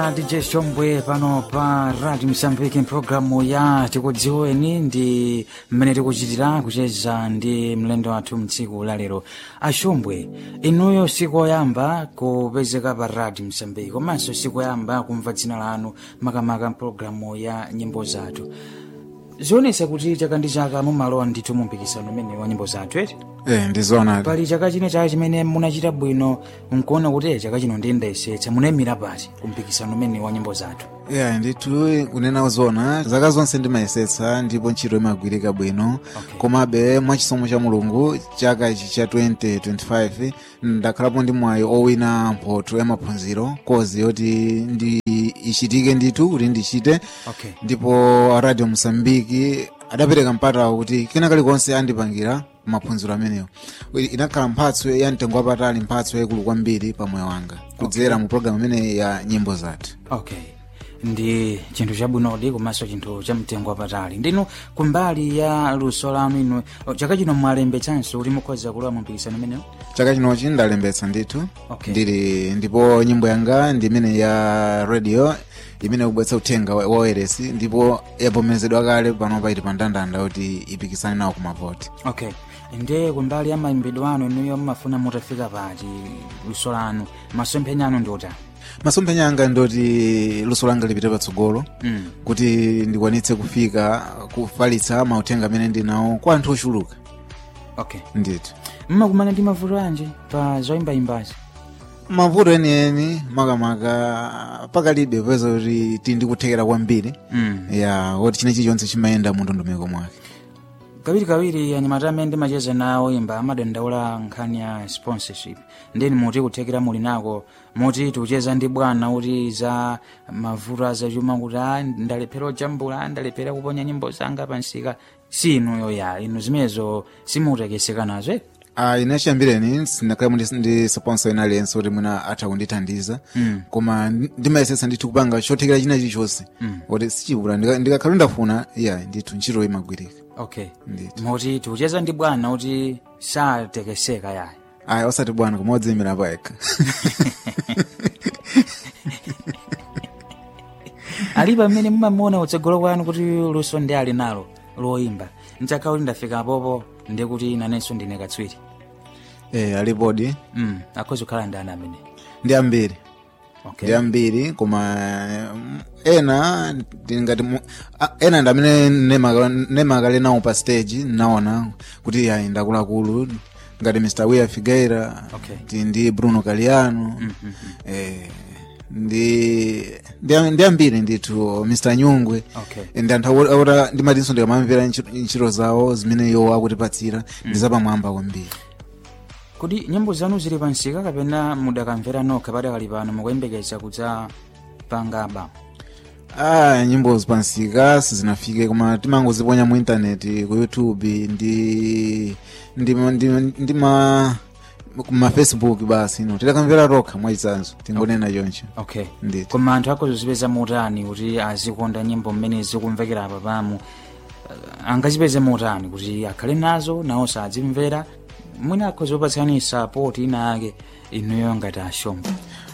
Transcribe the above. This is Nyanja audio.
dj shombwe pano pa radio msambiki mpulogalamu ya tikudziweni ndi mmene tikuchitira kucheza ndi mlendo wathu mtsiku la lero ashombwe inuyo siku oyamba kupezeka pa radio msambiki komanso siku oyamba kumva dzina lanu makamaka mpulogalamu ya nyimbo zathu zionesa kuti chaka ndi chaka mumalowa ndithu mu mpikisano umene wa nyimbo zathu eti Eh, ndizoonadi pali chaka chine chaka chimene munachita bwino nkuona kuti chaka chino ndindayesetsa munayimira pati kumpikisano umene wa nyimbo zathu yeah, ndithu kunena zona zaka zonse ndimayesetsa ndipo ntchito imagwirika bwino Okay. komabe mwachisomo cha mulungu chaka ichi cha 2025 ndakhalapo ndi mwayi owina mphotho ya maphunziro kozi yoti ndi ichitike ndithu kuti ndichite okay ndipo radio mosambiki adapereka mpata kuti kena kalikonse andipangira maphunziro amenewo inakhala mphatso ya mtengo wapatali mphatso yayikulu kwambiri pa moyo wanga kudzera mu programu imene ya nyimbo zathu okay ndi chinthu chabwinodi komanso chinthu cha mtengo wapatali ndinu kumbali ya luso lanu inu chaka chino mwalembetsanso kuti mukhoza kulowa mu mpikisano umenewo chaka chinochi ndalembetsa ndithu Okay. ndili ndipo nyimbo yanga ndi imene ya radio imene ikubweretsa uthenga wa ORS ndipo yavomerezedwa kale pano paiti pa ndandanda kuti ipikisane nawo kumavoti okay nde kumbali ya mayimbidwe anu inuyo mmafuna mutafika pati luso lanu masomphenya anu ndi otani masomphenya anga ndoti luso langa lipite patsogolo mm. kuti ndikwanitse kufika kufalitsa mauthenga amene ndinawo kwa anthu ochuluka okay ndithu mmakumana ndi mavuto anji pa zoyimbayimbazi mavuto enieni makamaka pakalibe peza kuti tindikuthekera kwambiri mm. ya woti china chilichonse chimayenda mu ndondomeko mwake kawirikawiri anyamata amene ndimacheza nawo imba amadandaula nkhani ya sponsorship ndeni muti kuthekera muli nako muti tikucheza ndi bwana kuti za mavuto azachuma kuti a ndalephera ojambula ndalephera kuponya nyimbo zanga pansika si inuyo ya inu zimenezo simutekeseka nazo eh? Ah, ine chiyambireni sindakhala ndi, ndi sponsor ina aliyense kuti mwina atha kundithandiza Mm. koma ndi- ndimayesetsa ndithu kupanga chothekera china chilichonse Mm. kuti sichibula ndika- ndikakhala ndafuna ya ndithu ntchito imagwirika okay ndithu muti tikucheza ndi bwana kuti satekeseka yayi aya osati bwana koma odziyimira payekha alipo amene mumamuona utsogolo kwanu kuti luso ndi ali nalo loyimba nchakha kuti ndafika popo ndi kuti nanenso ndine katswiri eh, alipodi mm. akhoza kukhala ndani amene ndi ambiri okay. ndi ambiri koma mm, ena ndingati mu- a- ena ndi amene nemaka- nemakale nawo pa stage naona kuti ayi ndakulakulu ngati mr wia figueira Okay. ndi, ndi bruno caliano Mm, mm, eh, ndi ndi ndi ambiri ndithu mr nyungwe okay. ndi anthu awo- awota ndimatinso ndikamamvera ntchito ntchito zawo zimene iwo akutipatsira ndi zapamwamba kwambiri kuti nyimbo zanu zili pansika kapena mudakamvera nokha padakali pano mukuyembekeza kudza pangaba ah nyimbo zipansika sizinafike koma timangoziponya mu intaneti ku youtube ndi ndi ndi, ndi ma ma facebook basi no tidakamvera tokha mwachitsanzo tingonena choncho okay ndithu koma anthu akhozozipeza motani kuti azikonda nyimbo mmene zikumvekera apa pamu uh, angazipeze motani kuti akhale nazo nawo sadzimvera mwina akhozopatsani sapoti ina ake inuyo ngati ashombo